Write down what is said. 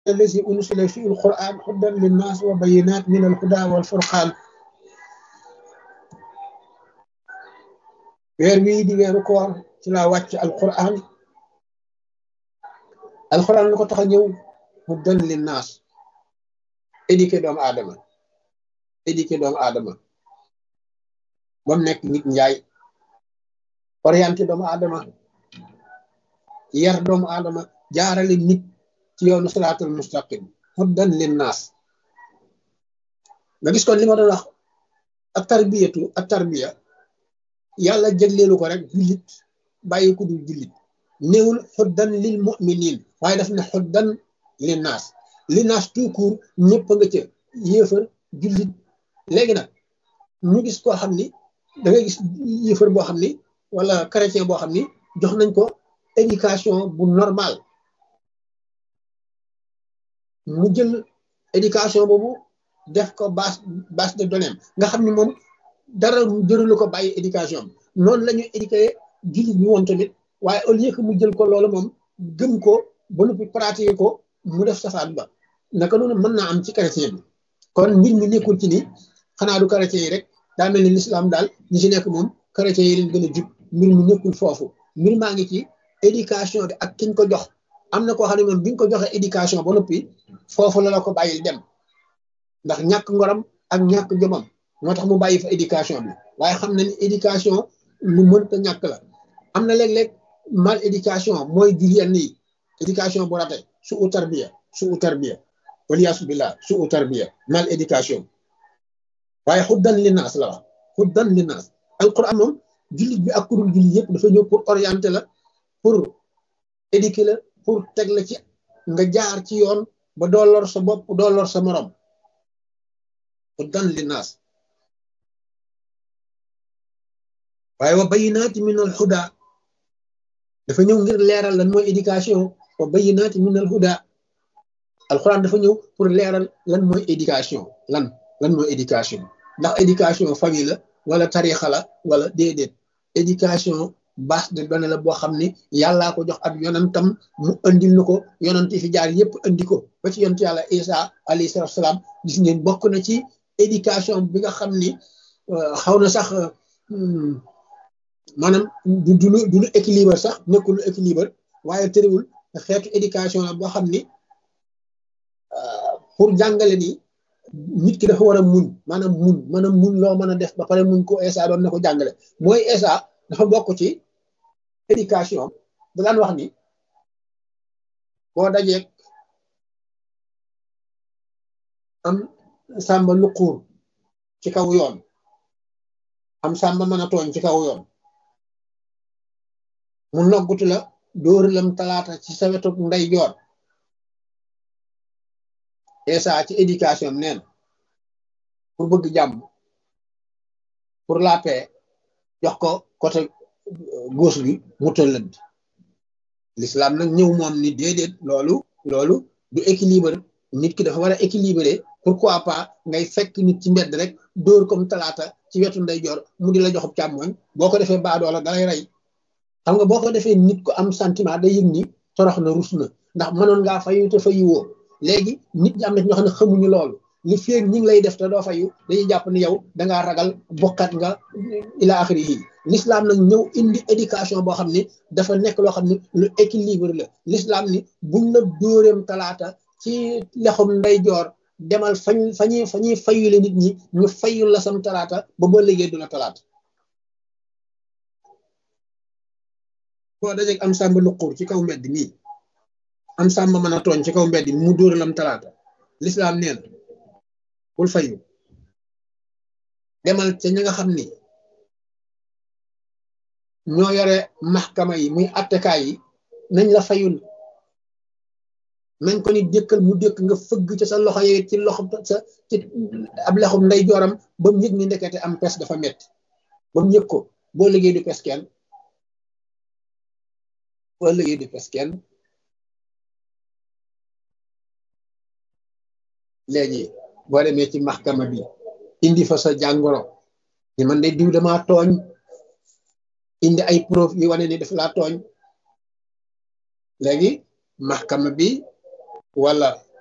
allazi unsila fi alquran hudan linnas wa bayinat min alhuda wal furqan weer wii di weeru koor ci laa wàcc alquran alquran lu ko tax a ñëw hudan linnas éduqué doomu aadama éduqué doomu aadama ba mu nekk nit njaay orienté doomu aadama yar doomu aadama jaarale nit ci yoonu siraatul mustaqim huddan linnaas nga gis kon li ma doon wax ak tarbiyatu ak tarbiya yàlla jëgleelu ko rek jullit bàyyi ko dul jullit néewul huddan lil muminin waaye daf ne huddan linnaas linnaas tout court ñëpp nga ca yéefar jullit léegi nag ñu gis koo xam ni da ngay gis yéefar boo xam ni wala chrétien boo xam ni jox nañ ko éducation bu normal mu jël éducation boobu def ko base base de données nga xam ni moom dara jëralu ko bàyyi éducation noonu la ñu éduqué jullit bi woon tamit waaye au lieu que mu jël ko loolu moom gëm ko ba noppi pratiquer ko mu def safaan ba naka noonu mën naa am ci chrétien bi kon mbir mi nekkul ci ni xanaa du chrétien yi rek daa mel ni l'islam daal ñi ci nekk moom chrétien yi leen gën a jub mbir mi nekkul foofu mbir maa ngi ci éducation bi ak kiñ ko jox am na koo xam ne moom bi nga ko joxee éducation ba noppi foofu la la ko bàyyil dem ndax ñàkk ngoram ak ñàkk jomam moo tax mu bàyyi fa éducation bi waaye xam na ni éducation lu mënta ñàkk la am na léeg-léeg mal éducation mooy jur yenn yi éducation bu rate su u tarbiya su u tarbiya waliyaasu billah su u tarbiya mal éducation waaye xuddan li naas la wax xuddan li naas alquran moom jullit bi ak kurul jullit yëpp dafa ñëw pour orienter la pour éduquer la pour teg la ci nga jaar ci yoon ba doo lor sa bopp doo lor sa morom xuddan li naas waaye wa bayinaati min al huda dafa ñëw ngir leeral lan mooy éducation wa bayinaati min al huda alquran dafa ñëw pour leeral lan mooy éducation lan lan mooy éducation ndax éducation famille la wala tarixa la wala déedéet éducation base de données la boo xam ni yàllaa ko jox ab yonantam mu andil na ko yonant yi fi jaar yépp andi ko ba ci yonent yàlla isa alayhi salatu salaam gis ngeen bokk na ci éducation bi nga xam ni xaw na sax maanaam du du du lu équilibre sax nekkul lu équilibre waaye tëriwul xeetu éducation la boo xam ni pour jàngale ni nit ki dafa war a muñ maanaam muñ maanaam muñ loo mën a def ba pare muñ ko ESA doon na ko jàngale mooy ESA dafa bokk ci éducation da daan wax ni boo dajeeg am sàmba luquur ci kaw yoon am sàmba mën a tooñ ci kaw yoon mu noggutu la dóor lam talaata ci sa wetu ndey joor ESA ci éducation neen pour bëgg jàmm pour la paix jox ko côté gauche bi mu tëllënd l'islam nag ñëw moom ni déedéet loolu loolu du équilibre nit ki dafa war a équilibré pourquoi pas ngay fekk nit ci mbedd rek dóor comme talaata ci wetu ndeyjoor mu di la joxub càmmoñ boo ko defee baadoola dalay rey xam nga boo ko defee nit ko am sentiment day yëg ni torox na rus na ndax mënoon ngaa fayu te fayu woo léegi nit ñi am na ñoo xam ne xamuñu loolu li feeg ñi ngi lay def te doo fayu dañuy jàpp ni yow dangaa ragal bokkat nga ila axiri yi l'islam nag ñëw indi éducation boo xam ne dafa nekk loo xam ne lu équilibre la l'islam ni buñ la dóoreem talaata ci lexum ndeyjoor demal fañ fañuy fa ñuy fayule nit ñi ñu fayul la sam talaata ba ba liggéey du la talaata boo dajeeg am sàmba luquur ci kaw mbedd nii am sàmba mën a tooñ ci kaw mbedd mu dóor lam talaata l'islam neen bul fayu demal ca ña nga xam ni ñoo yore maxkama yi muy attekaay yi nañ la fayul nañ ko ni dékkal mu dékk nga fëgg ca sa loxo yi ci loxo sa ci ab lexum nday jooram ba mu yëg ni ndekete am pes dafa metti ba mu yëg ko boo liggéey du pes kenn boo liggéey du pes kenn léegi boo demee ci maxkama bi indi fa sa jàngoro ni man de diw dama tooñ indi ay preuve yi wane ni daf laa tooñ léegi maxkama bi wala